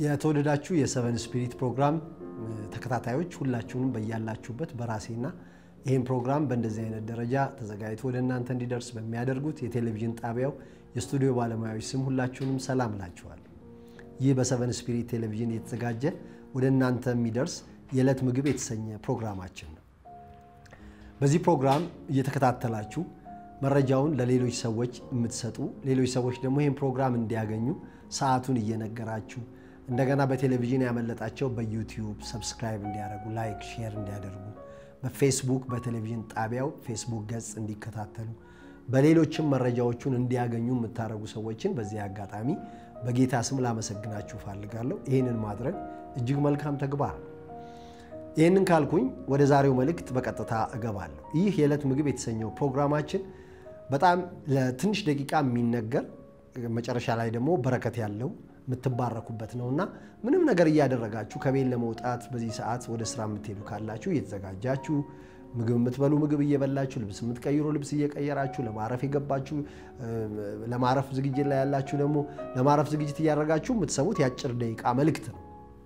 የተወደዳችሁ የሰቨን ስፒሪት ፕሮግራም ተከታታዮች ሁላችሁንም በያላችሁበት በራሴና ይህን ፕሮግራም በእንደዚህ አይነት ደረጃ ተዘጋጅቶ ወደ እናንተ እንዲደርስ በሚያደርጉት የቴሌቪዥን ጣቢያው የስቱዲዮ ባለሙያዎች ስም ሁላችሁንም ሰላም እላችኋለሁ። ይህ በሰቨን ስፒሪት ቴሌቪዥን የተዘጋጀ ወደ እናንተ የሚደርስ የዕለት ምግብ የተሰኘ ፕሮግራማችን ነው። በዚህ ፕሮግራም እየተከታተላችሁ መረጃውን ለሌሎች ሰዎች የምትሰጡ ሌሎች ሰዎች ደግሞ ይህን ፕሮግራም እንዲያገኙ ሰዓቱን እየነገራችሁ እንደገና በቴሌቪዥን ያመለጣቸው በዩቲዩብ ሰብስክራይብ እንዲያደርጉ ላይክ፣ ሼር እንዲያደርጉ በፌስቡክ በቴሌቪዥን ጣቢያው ፌስቡክ ገጽ እንዲከታተሉ በሌሎችም መረጃዎቹን እንዲያገኙ የምታደርጉ ሰዎችን በዚህ አጋጣሚ በጌታ ስም ላመሰግናችሁ ፈልጋለሁ። ይህንን ማድረግ እጅግ መልካም ተግባር ነው። ይህንን ካልኩኝ ወደ ዛሬው መልእክት በቀጥታ እገባለሁ። ይህ የዕለት ምግብ የተሰኘው ፕሮግራማችን በጣም ለትንሽ ደቂቃ የሚነገር መጨረሻ ላይ ደግሞ በረከት ያለው የምትባረኩበት ነው እና ምንም ነገር እያደረጋችሁ ከቤት ለመውጣት በዚህ ሰዓት ወደ ስራ የምትሄዱ ካላችሁ እየተዘጋጃችሁ ምግብ የምትበሉ ምግብ እየበላችሁ ልብስ የምትቀይሩ ልብስ እየቀየራችሁ ለማረፍ የገባችሁ ለማረፍ ዝግጅት ላይ ያላችሁ ደግሞ ለማረፍ ዝግጅት እያደረጋችሁ የምትሰሙት የአጭር ደቂቃ መልእክት ነው።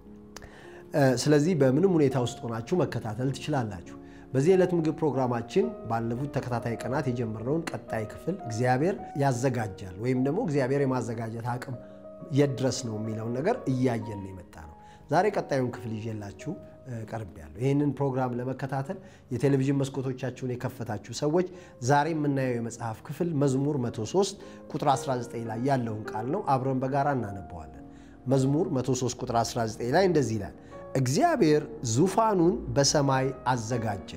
ስለዚህ በምንም ሁኔታ ውስጥ ሆናችሁ መከታተል ትችላላችሁ። በዚህ የዕለት ምግብ ፕሮግራማችን ባለፉት ተከታታይ ቀናት የጀመርነውን ቀጣይ ክፍል እግዚአብሔር ያዘጋጃል ወይም ደግሞ እግዚአብሔር የማዘጋጀት አቅም የት ድረስ ነው የሚለውን ነገር እያየን የመጣ ነው። ዛሬ ቀጣዩን ክፍል ይዤላችሁ ቀርቤያለሁ። ይህንን ፕሮግራም ለመከታተል የቴሌቪዥን መስኮቶቻችሁን የከፈታችሁ ሰዎች ዛሬ የምናየው የመጽሐፍ ክፍል መዝሙር 103 ቁጥር 19 ላይ ያለውን ቃል ነው። አብረን በጋራ እናነበዋለን። መዝሙር 103 ቁጥር 19 ላይ እንደዚህ ይላል እግዚአብሔር ዙፋኑን በሰማይ አዘጋጀ፣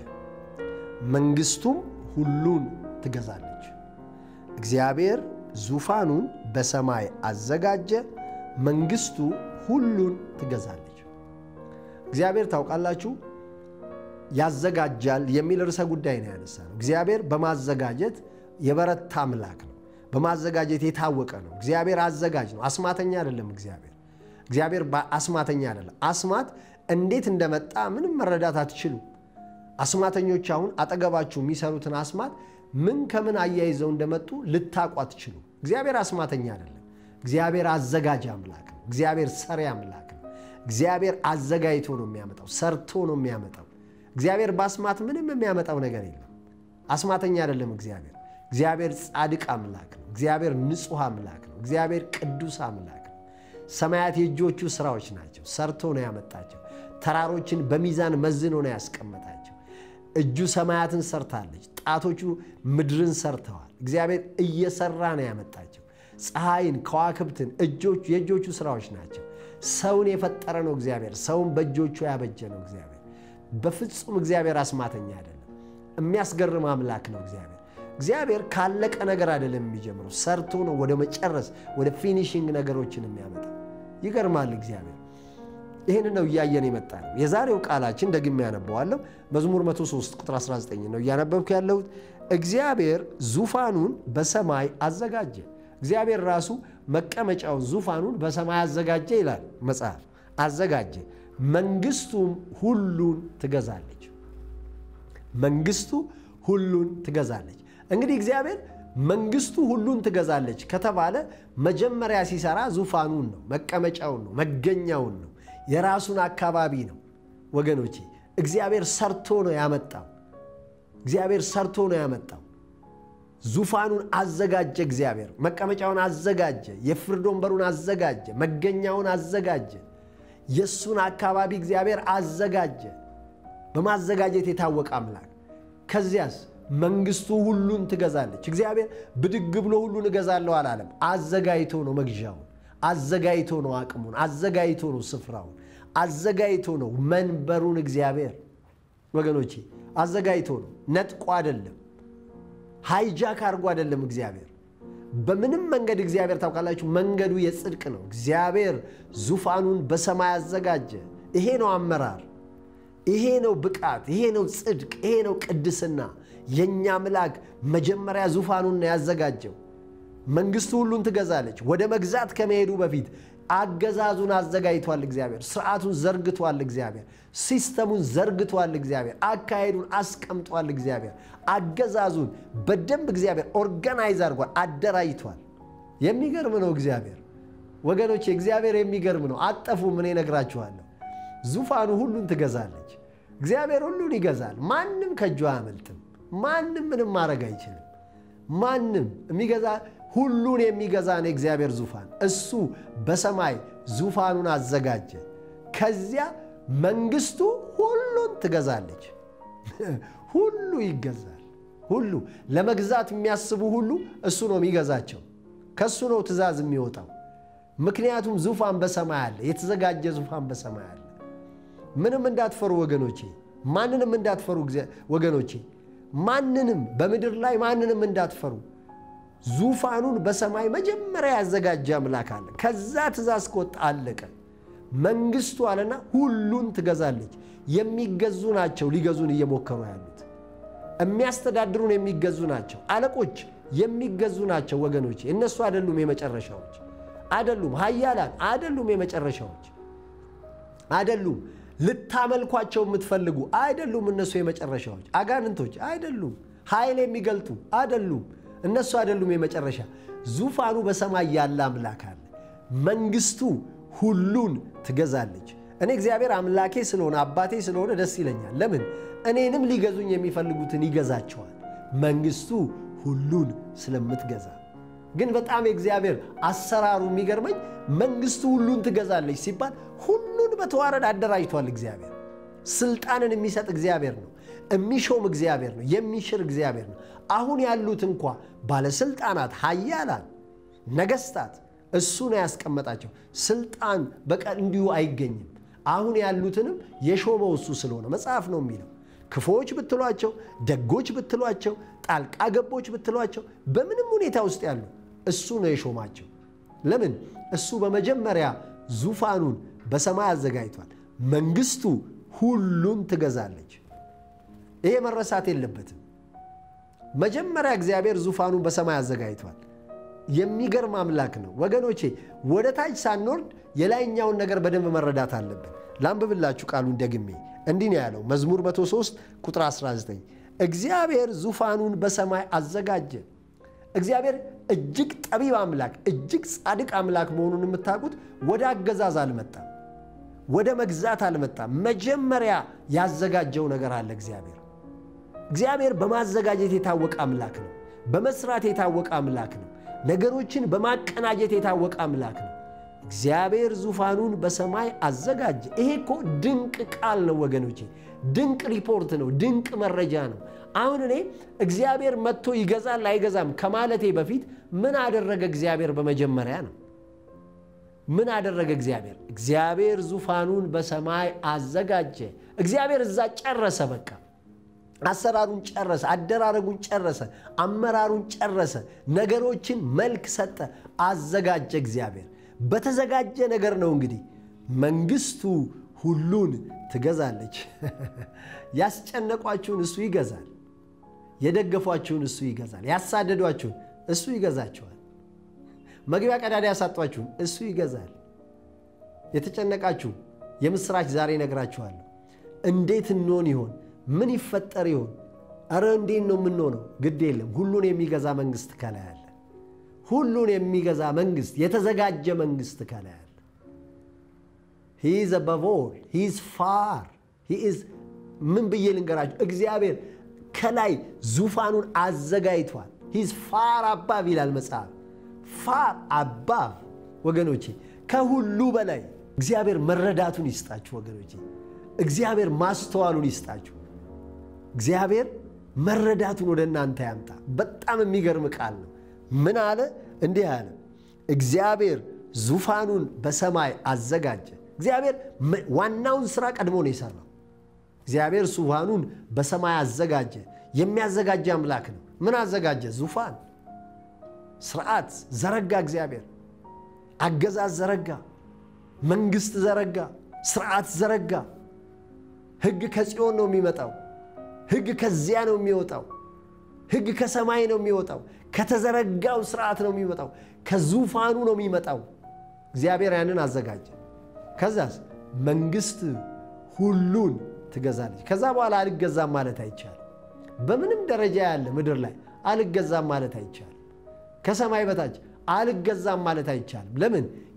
መንግስቱም ሁሉን ትገዛለች። እግዚአብሔር ዙፋኑን በሰማይ አዘጋጀ፣ መንግስቱ ሁሉን ትገዛለች። እግዚአብሔር ታውቃላችሁ ያዘጋጃል የሚል ርዕሰ ጉዳይ ነው ያነሳ ነው። እግዚአብሔር በማዘጋጀት የበረታ አምላክ ነው። በማዘጋጀት የታወቀ ነው። እግዚአብሔር አዘጋጅ ነው። አስማተኛ አይደለም። እግዚአብሔር እግዚአብሔር አስማተኛ አይደለም። አስማት እንዴት እንደመጣ ምንም መረዳት አትችሉ። አስማተኞች አሁን አጠገባችሁ የሚሰሩትን አስማት ምን ከምን አያይዘው እንደመጡ ልታውቁ አትችሉ። እግዚአብሔር አስማተኛ አይደለም። እግዚአብሔር አዘጋጅ አምላክ ነው። እግዚአብሔር ሰሪ አምላክ ነው። እግዚአብሔር አዘጋጅቶ ነው የሚያመጣው፣ ሰርቶ ነው የሚያመጣው። እግዚአብሔር በአስማት ምንም የሚያመጣው ነገር የለም። አስማተኛ አይደለም እግዚአብሔር። እግዚአብሔር ጻድቅ አምላክ ነው። እግዚአብሔር ንጹሕ አምላክ ነው። እግዚአብሔር ቅዱስ አምላክ ነው። ሰማያት የእጆቹ ስራዎች ናቸው። ሰርቶ ነው ያመጣቸው። ተራሮችን በሚዛን መዝኖ ነው ያስቀመጣቸው። እጁ ሰማያትን ሰርታለች። ጣቶቹ ምድርን ሰርተዋል። እግዚአብሔር እየሰራ ነው ያመጣቸው። ፀሐይን፣ ከዋክብትን የእጆቹ ስራዎች ናቸው። ሰውን የፈጠረ ነው እግዚአብሔር። ሰውን በእጆቹ ያበጀ ነው እግዚአብሔር። በፍጹም እግዚአብሔር አስማተኛ አይደለም። የሚያስገርም አምላክ ነው እግዚአብሔር። እግዚአብሔር ካለቀ ነገር አይደለም የሚጀምረው፣ ሰርቶ ነው ወደ መጨረስ ወደ ፊኒሽንግ ነገሮችን የሚያመጣ ይገርማል እግዚአብሔር። ይህን ነው እያየን የመጣ ነው። የዛሬው ቃላችን ደግሜ ያነበዋለሁ። መዝሙር 103 ቁጥር 19 ነው እያነበብኩ ያለሁት። እግዚአብሔር ዙፋኑን በሰማይ አዘጋጀ። እግዚአብሔር ራሱ መቀመጫውን ዙፋኑን በሰማይ አዘጋጀ ይላል መጽሐፍ። አዘጋጀ፣ መንግስቱም ሁሉን ትገዛለች። መንግስቱ ሁሉን ትገዛለች። እንግዲህ እግዚአብሔር መንግስቱ ሁሉን ትገዛለች ከተባለ መጀመሪያ ሲሰራ ዙፋኑን ነው፣ መቀመጫውን ነው፣ መገኛውን ነው፣ የራሱን አካባቢ ነው። ወገኖቼ እግዚአብሔር ሰርቶ ነው ያመጣው። እግዚአብሔር ሰርቶ ነው ያመጣው። ዙፋኑን አዘጋጀ። እግዚአብሔር መቀመጫውን አዘጋጀ። የፍርድ ወንበሩን አዘጋጀ። መገኛውን አዘጋጀ። የእሱን አካባቢ እግዚአብሔር አዘጋጀ። በማዘጋጀት የታወቀ አምላክ። ከዚያስ መንግስቱ ሁሉን ትገዛለች። እግዚአብሔር ብድግ ብሎ ሁሉን እገዛለሁ አላለም። አዘጋጅቶ ነው መግዣውን፣ አዘጋጅቶ ነው አቅሙን፣ አዘጋጅቶ ነው ስፍራውን፣ አዘጋጅቶ ነው መንበሩን። እግዚአብሔር ወገኖቼ አዘጋጅቶ ነው፣ ነጥቆ አይደለም፣ ሃይጃክ አድርጎ አይደለም። እግዚአብሔር በምንም መንገድ እግዚአብሔር ታውቃላችሁ፣ መንገዱ የጽድቅ ነው። እግዚአብሔር ዙፋኑን በሰማይ አዘጋጀ። ይሄ ነው አመራር፣ ይሄ ነው ብቃት፣ ይሄ ነው ጽድቅ፣ ይሄ ነው ቅድስና። የእኛ አምላክ መጀመሪያ ዙፋኑን ነው ያዘጋጀው። መንግስቱ ሁሉን ትገዛለች። ወደ መግዛት ከመሄዱ በፊት አገዛዙን አዘጋጅቷል እግዚአብሔር። ስርዓቱን ዘርግቷል እግዚአብሔር። ሲስተሙን ዘርግቷል እግዚአብሔር። አካሄዱን አስቀምጧል እግዚአብሔር። አገዛዙን በደንብ እግዚአብሔር ኦርጋናይዝ አድርጓል፣ አደራጅቷል። የሚገርም ነው እግዚአብሔር። ወገኖቼ እግዚአብሔር የሚገርም ነው። አጠፉም። እኔ እነግራችኋለሁ። ዙፋኑ ሁሉን ትገዛለች። እግዚአብሔር ሁሉን ይገዛል። ማንም ከእጁ አያመልጥም። ማንም ምንም ማድረግ አይችልም። ማንም የሚገዛ ሁሉን የሚገዛ ነው የእግዚአብሔር ዙፋን። እሱ በሰማይ ዙፋኑን አዘጋጀ። ከዚያ መንግስቱ ሁሉን ትገዛለች። ሁሉ ይገዛል። ሁሉ ለመግዛት የሚያስቡ ሁሉ እሱ ነው የሚገዛቸው። ከእሱ ነው ትእዛዝ የሚወጣው። ምክንያቱም ዙፋን በሰማይ አለ፣ የተዘጋጀ ዙፋን በሰማይ አለ። ምንም እንዳትፈሩ ወገኖቼ፣ ማንንም እንዳትፈሩ ወገኖቼ፣ ማንንም በምድር ላይ ማንንም እንዳትፈሩ። ዙፋኑን በሰማይ መጀመሪያ ያዘጋጀ አምላክ አለ። ከዛ ትእዛዝ ከወጣ አለቀ። መንግስቱ አለና ሁሉን ትገዛለች። የሚገዙ ናቸው ሊገዙን እየሞከሩ ያሉት። የሚያስተዳድሩን የሚገዙ ናቸው። አለቆች የሚገዙ ናቸው ወገኖቼ። እነሱ አይደሉም የመጨረሻዎች፣ አይደሉም ኃያላን፣ አይደሉም የመጨረሻዎች፣ አይደሉም ልታመልኳቸው የምትፈልጉ አይደሉም። እነሱ የመጨረሻዎች አጋንንቶች አይደሉም። ኃይል የሚገልጡ አይደሉም። እነሱ አይደሉም የመጨረሻ። ዙፋኑ በሰማይ ያለ አምላክ አለ። መንግስቱ ሁሉን ትገዛለች። እኔ እግዚአብሔር አምላኬ ስለሆነ አባቴ ስለሆነ ደስ ይለኛል። ለምን? እኔንም ሊገዙኝ የሚፈልጉትን ይገዛቸዋል። መንግስቱ ሁሉን ስለምትገዛ ግን በጣም የእግዚአብሔር አሰራሩ የሚገርመኝ መንግስቱ ሁሉን ትገዛለች ሲባል ሁሉን በተዋረድ አደራጅቷል። እግዚአብሔር ስልጣንን የሚሰጥ እግዚአብሔር ነው። የሚሾም እግዚአብሔር ነው። የሚሽር እግዚአብሔር ነው። አሁን ያሉት እንኳ ባለስልጣናት፣ ኃያላን፣ ነገስታት እሱ ነው ያስቀመጣቸው። ስልጣን በቀን እንዲሁ አይገኝም። አሁን ያሉትንም የሾመው እሱ ስለሆነ መጽሐፍ ነው የሚለው። ክፉዎች ብትሏቸው፣ ደጎች ብትሏቸው፣ ጣልቃ ገቦች ብትሏቸው፣ በምንም ሁኔታ ውስጥ ያሉ እሱ ነው የሾማቸው። ለምን? እሱ በመጀመሪያ ዙፋኑን በሰማይ አዘጋጅቷል። መንግስቱ ሁሉን ትገዛለች። ይሄ መረሳት የለበትም። መጀመሪያ እግዚአብሔር ዙፋኑን በሰማይ አዘጋጅቷል። የሚገርም አምላክ ነው ወገኖቼ። ወደ ታች ሳንወርድ የላይኛውን ነገር በደንብ መረዳት አለብን። ላንብብላችሁ ቃሉን ደግሜ። እንዲህ ነው ያለው መዝሙር 103 ቁጥር 19 እግዚአብሔር ዙፋኑን በሰማይ አዘጋጀ። እግዚአብሔር እጅግ ጠቢብ አምላክ፣ እጅግ ጻድቅ አምላክ መሆኑን የምታውቁት ወደ አገዛዝ አልመጣም፣ ወደ መግዛት አልመጣም። መጀመሪያ ያዘጋጀው ነገር አለ። እግዚአብሔር እግዚአብሔር በማዘጋጀት የታወቀ አምላክ ነው። በመስራት የታወቀ አምላክ ነው። ነገሮችን በማቀናጀት የታወቀ አምላክ ነው። እግዚአብሔር ዙፋኑን በሰማይ አዘጋጀ። ይሄ እኮ ድንቅ ቃል ነው ወገኖቼ፣ ድንቅ ሪፖርት ነው፣ ድንቅ መረጃ ነው። አሁን እኔ እግዚአብሔር መጥቶ ይገዛል አይገዛም ከማለቴ በፊት ምን አደረገ እግዚአብሔር በመጀመሪያ ነው። ምን አደረገ እግዚአብሔር? እግዚአብሔር ዙፋኑን በሰማይ አዘጋጀ። እግዚአብሔር እዛ ጨረሰ። በቃ አሰራሩን ጨረሰ፣ አደራረጉን ጨረሰ፣ አመራሩን ጨረሰ፣ ነገሮችን መልክ ሰጠ፣ አዘጋጀ። እግዚአብሔር በተዘጋጀ ነገር ነው እንግዲህ መንግስቱ ሁሉን ትገዛለች። ያስጨነቋችሁን እሱ ይገዛል። የደገፏችሁን እሱ ይገዛል። ያሳደዷችሁን እሱ ይገዛችኋል። መግቢያ ቀዳዳ ያሳጧችሁን እሱ ይገዛል። የተጨነቃችሁ የምስራች ዛሬ ነግራችኋለሁ። እንዴት እንሆን ይሆን? ምን ይፈጠር ይሆን? እረ እንዴት ነው የምንሆነው? ግድ የለም ሁሉን የሚገዛ መንግስት ከላይ አለ። ሁሉን የሚገዛ መንግስት፣ የተዘጋጀ መንግስት ከላይ አለ። ሂዝ አበቭ ኦል ሂዝ ፋር ሂዝ ምን ብዬ ልንገራችሁ? እግዚአብሔር ከላይ ዙፋኑን አዘጋጅቷል። ሂዝ ፋር አባቭ ይላል መጽሐፍ። ፋር አባቭ ወገኖቼ፣ ከሁሉ በላይ እግዚአብሔር መረዳቱን ይስጣችሁ ወገኖቼ። እግዚአብሔር ማስተዋሉን ይስጣችሁ። እግዚአብሔር መረዳቱን ወደ እናንተ ያምጣ። በጣም የሚገርም ቃል ነው። ምን አለ? እንዲህ አለ፣ እግዚአብሔር ዙፋኑን በሰማይ አዘጋጀ። እግዚአብሔር ዋናውን ስራ ቀድሞ ነው የሰራው። እግዚአብሔር ዙፋኑን በሰማይ አዘጋጀ። የሚያዘጋጀ አምላክ ነው። ምን አዘጋጀ? ዙፋን፣ ስርዓት ዘረጋ። እግዚአብሔር አገዛዝ ዘረጋ፣ መንግስት ዘረጋ፣ ስርዓት ዘረጋ። ህግ ከጽዮን ነው የሚመጣው። ህግ ከዚያ ነው የሚወጣው። ህግ ከሰማይ ነው የሚወጣው። ከተዘረጋው ስርዓት ነው የሚመጣው። ከዙፋኑ ነው የሚመጣው። እግዚአብሔር ያንን አዘጋጀ። ከዛስ መንግስት ሁሉን ትገዛለች። ከዛ በኋላ አልገዛም ማለት አይቻልም። በምንም ደረጃ ያለ ምድር ላይ አልገዛም ማለት አይቻልም። ከሰማይ በታች አልገዛም ማለት አይቻልም። ለምን?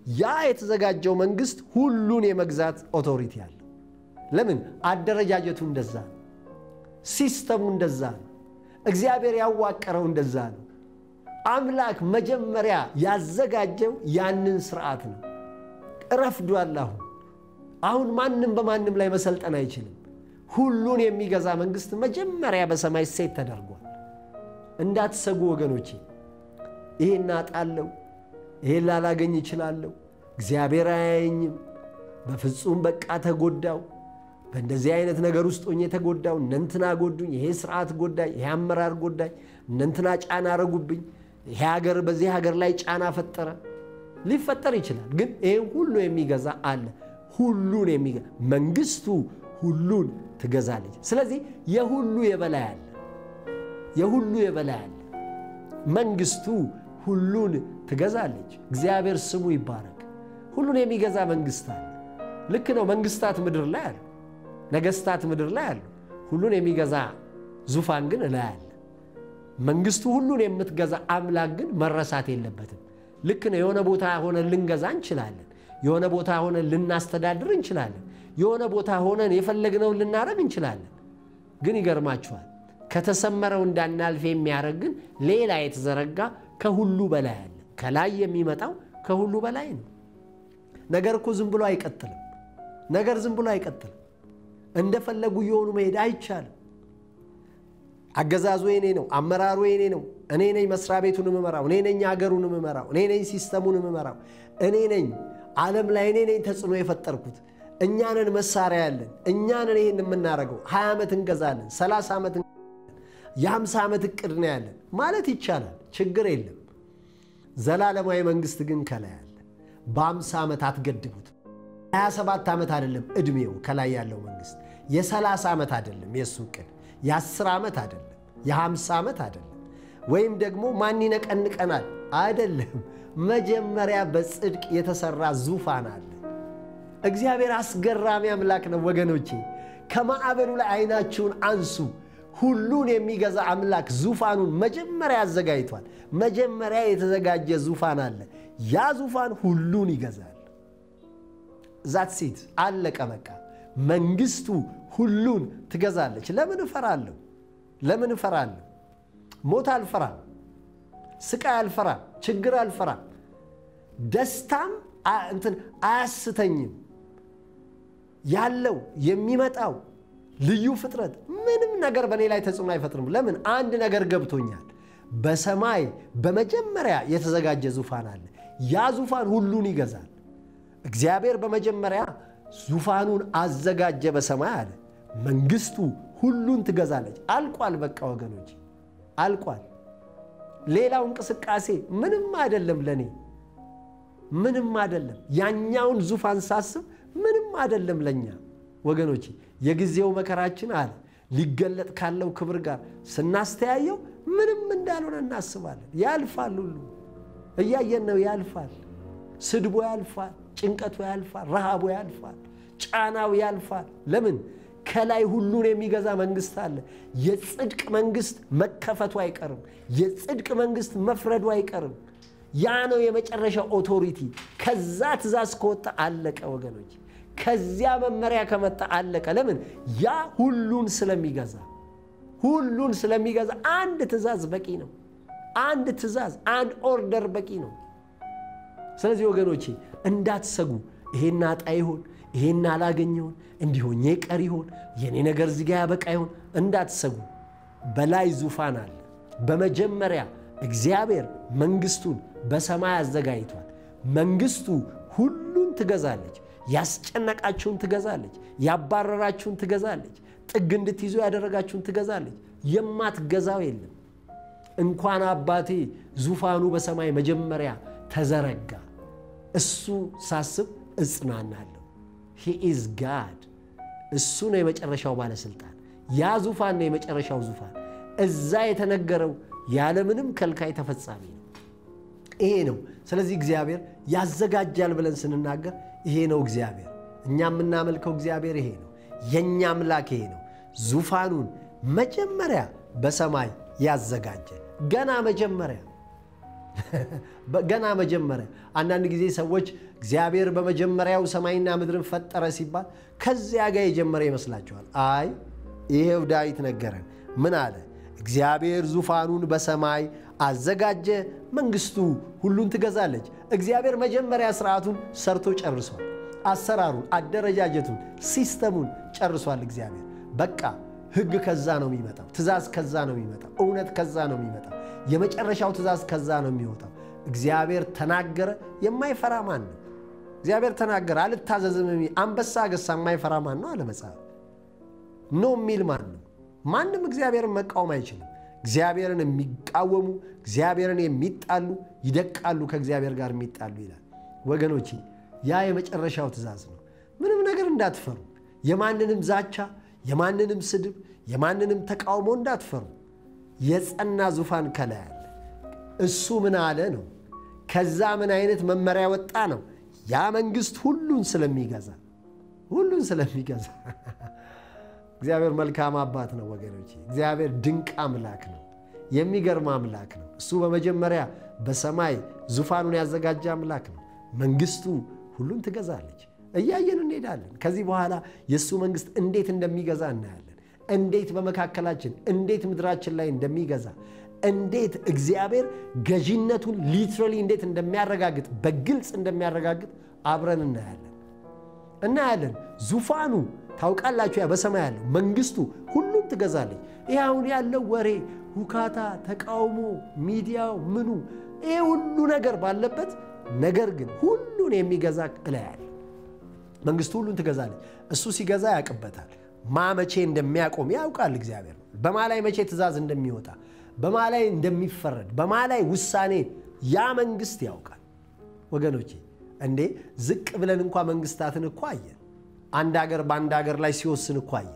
ያ የተዘጋጀው መንግስት ሁሉን የመግዛት ኦቶሪቲ አለው። ለምን? አደረጃጀቱ እንደዛ ነው። ሲስተሙ እንደዛ ነው። እግዚአብሔር ያዋቀረው እንደዛ ነው። አምላክ መጀመሪያ ያዘጋጀው ያንን ስርዓት ነው። ረፍዷል። አሁን አሁን ማንም በማንም ላይ መሰልጠን አይችልም። ሁሉን የሚገዛ መንግስት መጀመሪያ በሰማይ ሴት ተደርጓል። እንዳትሰጉ ወገኖቼ። ይሄን አጣለሁ፣ ይሄን ላላገኝ እችላለሁ፣ እግዚአብሔር አያየኝም፣ በፍጹም በቃ ተጎዳው፣ በእንደዚህ አይነት ነገር ውስጥ ሆኜ ተጎዳው፣ እነንትና ጎዱኝ፣ ይሄ ስርዓት ጎዳኝ፣ ይሄ አመራር ጎዳኝ፣ እነንትና ጫና አረጉብኝ፣ ይሄ ሀገር በዚህ ሀገር ላይ ጫና ፈጠረ። ሊፈጠር ይችላል፣ ግን ይህን ሁሉ የሚገዛ አለ። ሁሉን የሚገዛ መንግስቱ ሁሉን ትገዛለች። ስለዚህ የሁሉ የበላይ አለ፣ የሁሉ የበላይ አለ። መንግስቱ ሁሉን ትገዛለች። እግዚአብሔር ስሙ ይባረክ። ሁሉን የሚገዛ መንግስት አለ። ልክ ነው። መንግስታት ምድር ላይ አሉ፣ ነገስታት ምድር ላይ አሉ። ሁሉን የሚገዛ ዙፋን ግን እላይ አለ። መንግስቱ ሁሉን የምትገዛ አምላክ ግን መረሳት የለበትም። ልክ ነው። የሆነ ቦታ ሆነን ልንገዛ እንችላለን። የሆነ ቦታ ሆነን ልናስተዳድር እንችላለን። የሆነ ቦታ ሆነን የፈለግነውን ልናደርግ እንችላለን። ግን ይገርማችኋል ከተሰመረው እንዳናልፍ የሚያደርግ ግን ሌላ የተዘረጋ ከሁሉ በላይ አለ። ከላይ የሚመጣው ከሁሉ በላይ ነው። ነገር እኮ ዝም ብሎ አይቀጥልም። ነገር ዝም ብሎ አይቀጥልም። እንደፈለጉ የሆኑ መሄድ አይቻልም። አገዛዙ የኔ ነው፣ አመራሩ የኔ ነው፣ እኔ ነኝ መስሪያ ቤቱን የምመራው፣ እኔ ነኝ ሀገሩን የምመራው፣ እኔ ነኝ ሲስተሙን የምመራው፣ እኔ ነኝ ዓለም ላይ እኔ ነኝ ተጽዕኖ የፈጠርኩት እኛንን መሳሪያ ያለን እኛንን ይህን የምናደርገው ሀያ ዓመት እንገዛለን፣ ሰላሳ ዓመት የሀምሳ ዓመት እቅድ ነው ያለን ማለት ይቻላል። ችግር የለም። ዘላለማዊ መንግስት ግን ከላይ አለ። በአምሳ ዓመት አትገድቡት። 27 ዓመት አይደለም ዕድሜው ከላይ ያለው መንግስት የሰላሳ ዓመት አይደለም የእሱ እቅድ የአስር ዓመት አይደለም የሀምሳ ዓመት አይደለም ወይም ደግሞ ማን ይነቀንቀናል አይደለም። መጀመሪያ በጽድቅ የተሰራ ዙፋን አለ። እግዚአብሔር አስገራሚ አምላክ ነው ወገኖቼ። ከማዕበሉ ላይ አይናችሁን አንሱ። ሁሉን የሚገዛ አምላክ ዙፋኑን መጀመሪያ አዘጋጅቷል። መጀመሪያ የተዘጋጀ ዙፋን አለ። ያ ዙፋን ሁሉን ይገዛል። ዛት ሴት አለቀ በቃ። መንግስቱ ሁሉን ትገዛለች። ለምን እፈራለሁ? ለምን እፈራለሁ? ሞት አልፈራም፣ ስቃይ አልፈራም፣ ችግር አልፈራም፣ ደስታም እንትን አያስተኝም። ያለው የሚመጣው ልዩ ፍጥረት ምንም ነገር በእኔ ላይ ተጽዕኖ አይፈጥርም። ለምን? አንድ ነገር ገብቶኛል። በሰማይ በመጀመሪያ የተዘጋጀ ዙፋን አለ። ያ ዙፋን ሁሉን ይገዛል። እግዚአብሔር በመጀመሪያ ዙፋኑን አዘጋጀ በሰማይ አለ። መንግስቱ ሁሉን ትገዛለች። አልቋል። በቃ ወገኖች አልቋል። ሌላው እንቅስቃሴ ምንም አይደለም ለእኔ ምንም አይደለም። ያኛውን ዙፋን ሳስብ ምንም አይደለም ለእኛ ወገኖች። የጊዜው መከራችን አለ ሊገለጥ ካለው ክብር ጋር ስናስተያየው ምንም እንዳልሆነ እናስባለን። ያልፋል፣ ሁሉ እያየን ነው። ያልፋል። ስድቦ ያልፋል፣ ጭንቀቱ ያልፋል፣ ረሃቡ ያልፋል፣ ጫናው ያልፋል። ለምን? ከላይ ሁሉን የሚገዛ መንግስት አለ። የጽድቅ መንግስት መከፈቱ አይቀርም። የጽድቅ መንግስት መፍረዱ አይቀርም። ያ ነው የመጨረሻው ኦቶሪቲ። ከዛ ትእዛዝ ከወጣ አለቀ ወገኖች። ከዚያ መመሪያ ከመጣ አለቀ። ለምን? ያ ሁሉን ስለሚገዛ ሁሉን ስለሚገዛ አንድ ትእዛዝ በቂ ነው። አንድ ትእዛዝ፣ አንድ ኦርደር በቂ ነው። ስለዚህ ወገኖቼ እንዳትሰጉ። ይሄን አጣ ይሆን ይሄን አላገኝ ይሆን እንዲሆኜ ቀር ይሆን የኔ ነገር እዚጋ ያበቃ ይሆን እንዳትሰጉ። በላይ ዙፋን አለ። በመጀመሪያ እግዚአብሔር መንግስቱን በሰማይ አዘጋጅቷል። መንግስቱ ሁሉን ትገዛለች። ያስጨነቃችሁን ትገዛለች። ያባረራችሁን ትገዛለች። ጥግ እንድትይዙ ያደረጋችሁን ትገዛለች። የማትገዛው የለም። እንኳን አባቴ ዙፋኑ በሰማይ መጀመሪያ ተዘረጋ። እሱ ሳስብ እጽናናለሁ። ሂ ኢዝ ጋድ። እሱ ነው የመጨረሻው ባለሥልጣን። ያ ዙፋን ነው የመጨረሻው ዙፋን። እዛ የተነገረው ያለምንም ከልካይ ተፈጻሚ ነው። ይሄ ነው። ስለዚህ እግዚአብሔር ያዘጋጃል ብለን ስንናገር ይሄ ነው እግዚአብሔር። እኛ የምናመልከው እግዚአብሔር ይሄ ነው። የእኛ አምላክ ይሄ ነው። ዙፋኑን መጀመሪያ በሰማይ ያዘጋጀ ገና መጀመሪያ ገና መጀመሪያ አንዳንድ ጊዜ ሰዎች እግዚአብሔር በመጀመሪያው ሰማይና ምድርን ፈጠረ ሲባል ከዚያ ጋር የጀመረ ይመስላችኋል። አይ ይሄው ዳዊት ነገረን። ምን አለ? እግዚአብሔር ዙፋኑን በሰማይ አዘጋጀ፣ መንግስቱ ሁሉን ትገዛለች። እግዚአብሔር መጀመሪያ ስርዓቱን ሰርቶ ጨርሷል። አሰራሩን፣ አደረጃጀቱን፣ ሲስተሙን ጨርሷል። እግዚአብሔር በቃ ህግ ከዛ ነው የሚመጣው። ትእዛዝ ከዛ ነው የሚመጣው። እውነት ከዛ ነው የሚመጣው። የመጨረሻው ትእዛዝ ከዛ ነው የሚወጣው። እግዚአብሔር ተናገረ፣ የማይፈራ ማን ነው? እግዚአብሔር ተናገረ፣ አልታዘዝም የሚል አንበሳ ገሳ የማይፈራ ማን ነው አለ መጽሐፍ። ኖ የሚል ማን ነው? ማንም እግዚአብሔርን መቃወም አይችልም። እግዚአብሔርን የሚቃወሙ እግዚአብሔርን የሚጣሉ ይደቃሉ፣ ከእግዚአብሔር ጋር የሚጣሉ ይላል። ወገኖቼ ያ የመጨረሻው ትእዛዝ ነው። ምንም ነገር እንዳትፈሩ፣ የማንንም ዛቻ፣ የማንንም ስድብ፣ የማንንም ተቃውሞ እንዳትፈሩ። የጸና ዙፋን ከላይ አለ። እሱ ምን አለ ነው። ከዛ ምን አይነት መመሪያ ወጣ ነው። ያ መንግስት ሁሉን ስለሚገዛ ሁሉን ስለሚገዛ እግዚአብሔር መልካም አባት ነው ወገኖች። እግዚአብሔር ድንቅ አምላክ ነው። የሚገርም አምላክ ነው። እሱ በመጀመሪያ በሰማይ ዙፋኑን ያዘጋጀ አምላክ ነው። መንግስቱ ሁሉን ትገዛለች። እያየን እንሄዳለን። ከዚህ በኋላ የእሱ መንግስት እንዴት እንደሚገዛ እናያለን። እንዴት በመካከላችን እንዴት ምድራችን ላይ እንደሚገዛ እንዴት እግዚአብሔር ገዢነቱን ሊትራሊ እንዴት እንደሚያረጋግጥ በግልጽ እንደሚያረጋግጥ አብረን እናያለን እናያለን። ዙፋኑ ታውቃላችሁ፣ ያ በሰማይ ያለው መንግስቱ ሁሉም ትገዛለች። ይህ አሁን ያለው ወሬ፣ ሁካታ፣ ተቃውሞ፣ ሚዲያው፣ ምኑ ይህ ሁሉ ነገር ባለበት ነገር ግን ሁሉን የሚገዛ እላያለ መንግስቱ ሁሉን ትገዛለች። እሱ ሲገዛ ያውቅበታል። ማ መቼ እንደሚያቆም ያውቃል። እግዚአብሔር በማ ላይ መቼ ትእዛዝ እንደሚወጣ በማ ላይ እንደሚፈረድ በማ ላይ ውሳኔ ያ መንግስት ያውቃል። ወገኖቼ እንዴ ዝቅ ብለን እንኳ መንግስታትን እኮ አየን። አንድ ሀገር በአንድ ሀገር ላይ ሲወስን እኮ አየን።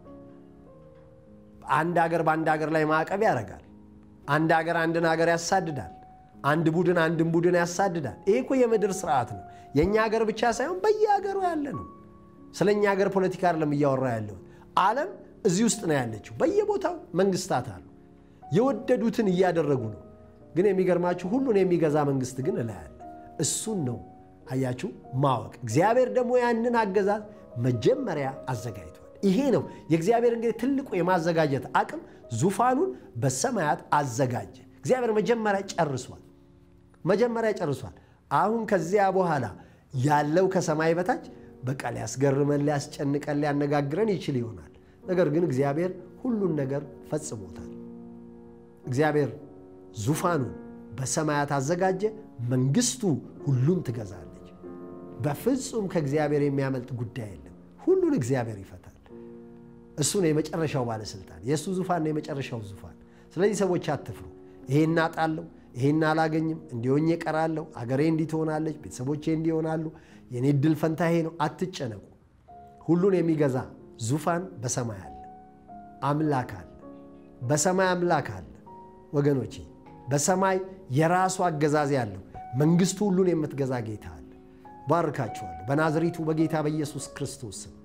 አንድ ሀገር በአንድ ሀገር ላይ ማዕቀብ ያደርጋል። አንድ ሀገር አንድን ሀገር ያሳድዳል። አንድ ቡድን አንድን ቡድን ያሳድዳል። ይሄ እኮ የምድር ስርዓት ነው። የእኛ ሀገር ብቻ ሳይሆን በየሀገሩ ያለ ነው። ስለ እኛ ሀገር ፖለቲካ አይደለም እያወራ ያለውን። ዓለም እዚህ ውስጥ ነው ያለችው። በየቦታው መንግስታት አሉ። የወደዱትን እያደረጉ ነው። ግን የሚገርማችሁ ሁሉን የሚገዛ መንግስት ግን እላያለ እሱን ነው አያችሁ ማወቅ። እግዚአብሔር ደግሞ ያንን አገዛዝ መጀመሪያ አዘጋጅቷል። ይሄ ነው የእግዚአብሔር እንግዲህ ትልቁ የማዘጋጀት አቅም። ዙፋኑን በሰማያት አዘጋጀ። እግዚአብሔር መጀመሪያ ጨርሷል። መጀመሪያ ጨርሷል። አሁን ከዚያ በኋላ ያለው ከሰማይ በታች በቃ ሊያስገርመን፣ ሊያስጨንቀን፣ ሊያነጋግረን ይችል ይሆናል። ነገር ግን እግዚአብሔር ሁሉን ነገር ፈጽሞታል። እግዚአብሔር ዙፋኑን በሰማያት አዘጋጀ። መንግስቱ ሁሉን ትገዛለች። በፍጹም ከእግዚአብሔር የሚያመልጥ ጉዳይ የለም። ሁሉን እግዚአብሔር ይፈታል። እሱ ነው የመጨረሻው ባለስልጣን። የእሱ ዙፋን ነው የመጨረሻው ዙፋን። ስለዚህ ሰዎች አትፍሩ። ይሄን አጣለሁ፣ ይሄን አላገኝም፣ እንዲሆኜ እቀራለሁ፣ አገሬ እንዲህ ትሆናለች፣ ቤተሰቦቼ እንዲሆናሉ፣ የኔ ድል ፈንታ ይሄ ነው። አትጨነቁ። ሁሉን የሚገዛ ዙፋን በሰማይ አለ። አምላክ አለ። በሰማይ አምላክ አለ ወገኖቼ በሰማይ የራሱ አገዛዝ ያለው መንግስቱ ሁሉን የምትገዛ ጌታ አለ። ባርካችኋለሁ። በናዝሬቱ በጌታ በኢየሱስ ክርስቶስ ስም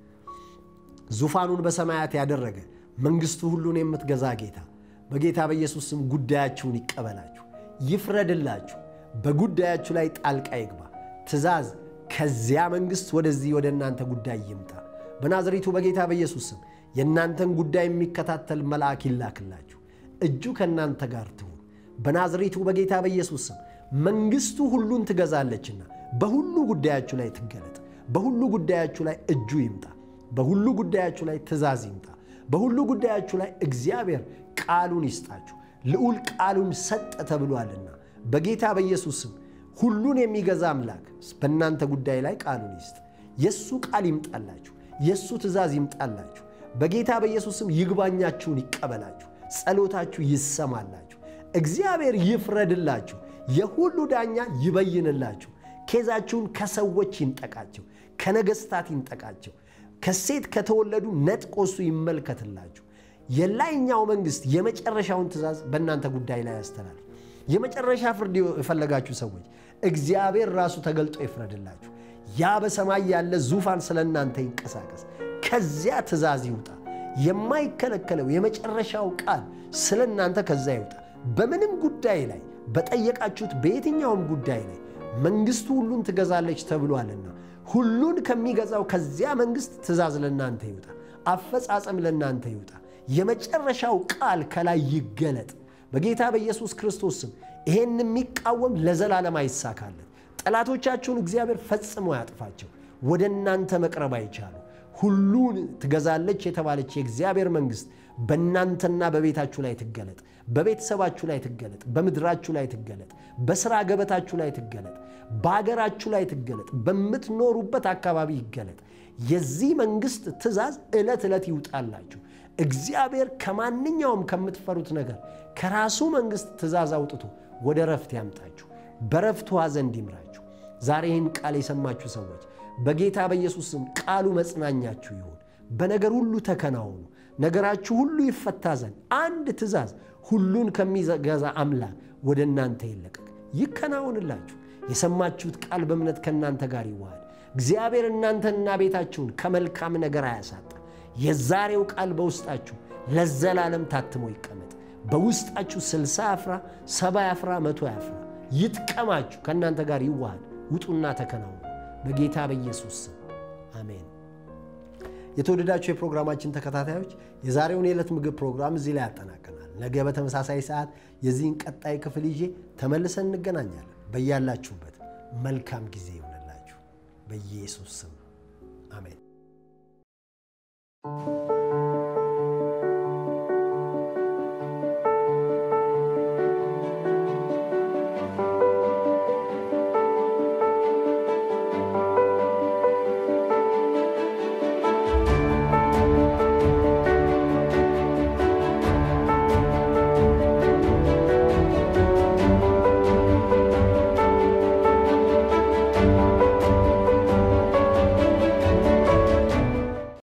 ዙፋኑን በሰማያት ያደረገ መንግስቱ ሁሉን የምትገዛ ጌታ በጌታ በኢየሱስ ስም ጉዳያችሁን ይቀበላችሁ፣ ይፍረድላችሁ፣ በጉዳያችሁ ላይ ጣልቃ ይግባ። ትእዛዝ ከዚያ መንግስት ወደዚህ ወደ እናንተ ጉዳይ ይምጣ። በናዝሬቱ በጌታ በኢየሱስ ስም የእናንተን ጉዳይ የሚከታተል መልአክ ይላክላችሁ። እጁ ከእናንተ ጋር ትሁን። በናዝሬቱ በጌታ በኢየሱስ ስም መንግስቱ ሁሉን ትገዛለችና በሁሉ ጉዳያችሁ ላይ ትገለጥ። በሁሉ ጉዳያችሁ ላይ እጁ ይምጣ። በሁሉ ጉዳያችሁ ላይ ትእዛዝ ይምጣ። በሁሉ ጉዳያችሁ ላይ እግዚአብሔር ቃሉን ይስጣችሁ። ልዑል ቃሉን ሰጠ ተብሏልና በጌታ በኢየሱስ ስም ሁሉን የሚገዛ አምላክ በእናንተ ጉዳይ ላይ ቃሉን ይስጥ። የእሱ ቃል ይምጣላችሁ። የእሱ ትእዛዝ ይምጣላችሁ። በጌታ በኢየሱስ ስም ይግባኛችሁን ይቀበላችሁ። ጸሎታችሁ ይሰማላችሁ። እግዚአብሔር ይፍረድላችሁ። የሁሉ ዳኛ ይበይንላችሁ። ኬዛችሁን ከሰዎች ይንጠቃቸው፣ ከነገሥታት ይንጠቃቸው፣ ከሴት ከተወለዱ ነጥቆ እሱ ይመልከትላችሁ። የላይኛው መንግሥት የመጨረሻውን ትእዛዝ በእናንተ ጉዳይ ላይ ያስተላልፍ። የመጨረሻ ፍርድ የፈለጋችሁ ሰዎች እግዚአብሔር ራሱ ተገልጦ ይፍረድላችሁ። ያ በሰማይ ያለ ዙፋን ስለ እናንተ ይንቀሳቀስ። ከዚያ ትእዛዝ ይውጣ። የማይከለከለው የመጨረሻው ቃል ስለ እናንተ ከዛ ይውጣ። በምንም ጉዳይ ላይ በጠየቃችሁት በየትኛውም ጉዳይ ላይ መንግሥቱ ሁሉን ትገዛለች ተብሏልና ሁሉን ከሚገዛው ከዚያ መንግሥት ትእዛዝ ለእናንተ ይውጣ፣ አፈጻጸም ለእናንተ ይውጣ። የመጨረሻው ቃል ከላይ ይገለጥ። በጌታ በኢየሱስ ክርስቶስ ስም ይሄን የሚቃወም ለዘላለም አይሳካለት። ጠላቶቻችሁን እግዚአብሔር ፈጽሞ ያጥፋቸው። ወደ እናንተ መቅረብ አይቻሉ። ሁሉን ትገዛለች የተባለች የእግዚአብሔር መንግሥት በእናንተና በቤታችሁ ላይ ትገለጥ፣ በቤተሰባችሁ ላይ ትገለጥ፣ በምድራችሁ ላይ ትገለጥ፣ በሥራ ገበታችሁ ላይ ትገለጥ፣ በአገራችሁ ላይ ትገለጥ፣ በምትኖሩበት አካባቢ ይገለጥ። የዚህ መንግሥት ትእዛዝ ዕለት ዕለት ይውጣላችሁ። እግዚአብሔር ከማንኛውም ከምትፈሩት ነገር ከራሱ መንግሥት ትእዛዝ አውጥቶ ወደ ረፍት ያምጣችሁ፣ በረፍት ውኃ ዘንድ ይምራችሁ። ዛሬ ይህን ቃል የሰማችሁ ሰዎች በጌታ በኢየሱስ ስም ቃሉ መጽናኛችሁ ይሁን። በነገር ሁሉ ተከናወኑ። ነገራችሁ ሁሉ ይፈታ ዘንድ አንድ ትእዛዝ ሁሉን ከሚገዛ አምላክ ወደ እናንተ ይለቀቅ፣ ይከናወንላችሁ። የሰማችሁት ቃል በእምነት ከእናንተ ጋር ይዋሃድ። እግዚአብሔር እናንተንና ቤታችሁን ከመልካም ነገር አያሳጣ። የዛሬው ቃል በውስጣችሁ ለዘላለም ታትሞ ይቀመጥ። በውስጣችሁ ስልሳ ያፍራ፣ ሰባ ያፍራ፣ መቶ ያፍራ፣ ይጥቀማችሁ፣ ከእናንተ ጋር ይዋሃድ። ውጡና ተከናወኑ በጌታ በኢየሱስ ስም አሜን። የተወደዳችሁ የፕሮግራማችን ተከታታዮች የዛሬውን የዕለት ምግብ ፕሮግራም እዚህ ላይ ያጠናቀናል። ነገ በተመሳሳይ ሰዓት የዚህን ቀጣይ ክፍል ይዤ ተመልሰን እንገናኛለን። በያላችሁበት መልካም ጊዜ ይሆንላችሁ በኢየሱስ ስም አሜን።